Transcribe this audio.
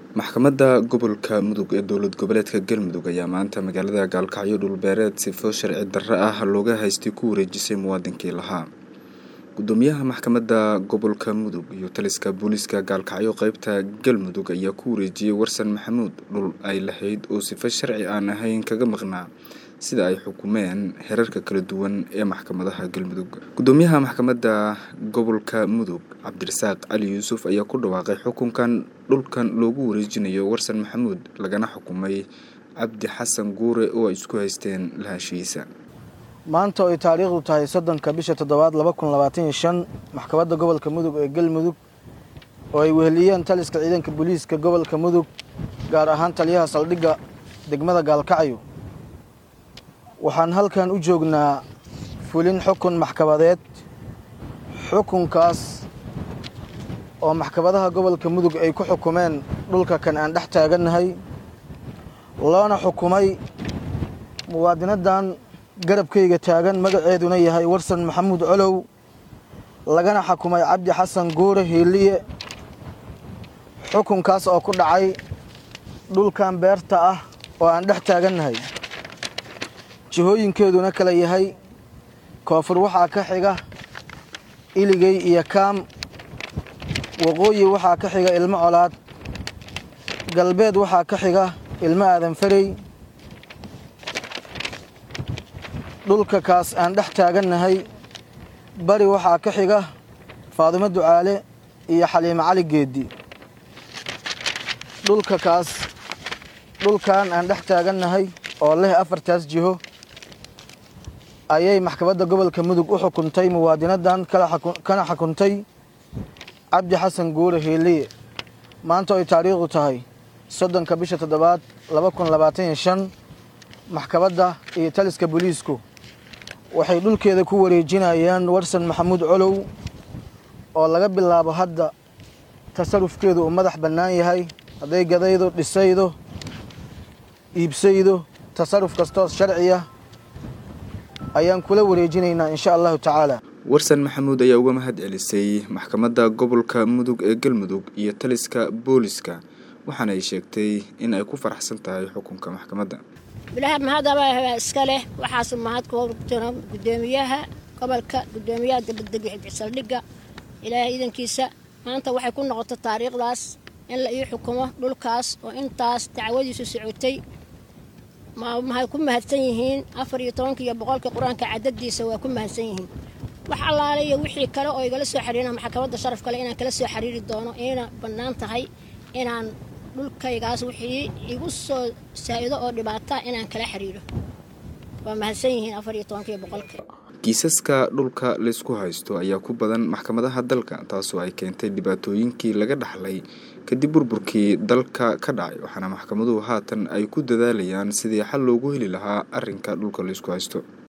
maxkamadda gobolka mudug ee dowlad goboleedka galmudug ayaa maanta magaalada gaalkacyo dhulbeereed sifo sharci darro ah looga haystay ku wareejisay muwaadinkii lahaa gudoomiyaha maxkamadda gobolka mudug iyo taliska booliiska gaalkacyo qeybta galmudug ayaa ku wareejiyey warsan maxamuud dhul ay lahayd oo sifo sharci aan ahayn kaga maqnaa sida ay xukumeen xerarka kala duwan ee maxkamadaha galmudug gudoomiyaha maxkamadda gobolka mudug cabdirasaaq cali yuusuf ayaa ku dhawaaqay xukunkan dhulkan loogu wareejinayo warsan maxamuud lagana xukumay cabdi xasan guure oo ay isku haysteen lahaanshihiisa maanta oo ay taariikhdu tahay soddonka bisha toddobaad laba kun labaatan iyo shan maxkamadda gobolka mudug ee galmudug oo ay weheliyeen taliska ciidanka booliiska gobolka mudug gaar ahaan taliyaha saldhigga degmada gaalkacyo waxaan halkan u joognaa fulin xukun maxkamadeed xukunkaas oo maxkamadaha gobolka mudug ay ku xukumeen dhulka kan aan dhex taagannahay loona xukumay muwaadinadan garabkayga taagan magaceeduna yahay warsan maxamuud colow lagana xukumay cabdi xasan guure hiiliye xukunkaas oo ku dhacay dhulkan beerta ah oo aan dhex taagannahay jihooyinkeeduna kala yahay koonfur waxaa ka xiga iligey iyo kaam waqooyi waxaa ka xiga ilmo colaad galbeed waxaa ka xiga ilmo aadan farey dhulka kaas aan dhex taagannahay bari waxaa ka xiga faadumo ducaale iyo xaliimo cali geeddi dhulka kaas dhulkan aan dhex taagannahay oo leh afartaas jiho ayay maxkamadda gobolka mudug u xukuntay muwaadinadan kana xukuntay cabdi xasan guure hiiliye maanta ay taariikhdu tahay soddonka bisha toddobaad laba kun labaatan iyo shan maxkamadda iyo taliska booliisku waxay dhulkeeda ku wareejinayaan warsan maxamuud colow oo laga bilaabo hadda tasarufkeedu uu madax bannaan yahay hadday gadaydo dhisaydo iibsaydo tasaruf kastoo sharciya ayaan kula wareejinaynaa insha allahu tacaala warsan maxamuud ayaa uga mahad celisay maxkamadda gobolka mudug ee galmudug iyo taliska booliska waxaana ay sheegtay in ay ku faraxsan tahay xukunka maxkamadda bilaha mahadaba iska leh waxaasu mahad ku jiro gudoomiyaha gobolka gudoomiyaha dabadega saldhigga ilaahay iidankiisa maanta waxay ku noqotay taariikhdaas in la ii xukumo dhulkaas oo intaas dacwadiisu socotay mahay ku mahadsan yihiin afar iyo tobanka iyo boqolka qur-aanka cadadiisa waa ku mahadsan yihiin wax allaale iyo wixii kale oo igala soo xiriirina maxkamadda sharaf kale inaan kala soo xiriiri doono ina bannaan tahay inaan dhulkaygaas wixii igu soo saa-ido oo dhibaata inaan kala xiriiro waa mahadsan yihiin afar iyo tobanka iyo boqolka kiisaska dhulka laysku haysto ayaa ku badan maxkamadaha dalka taasoo ay keentay dhibaatooyinkii laga dhaxlay kadib burburkii dalka ka dhacay waxaana maxkamaduhu haatan ay ku dadaalayaan sidii xal loogu heli lahaa arrinka dhulka laysku haysto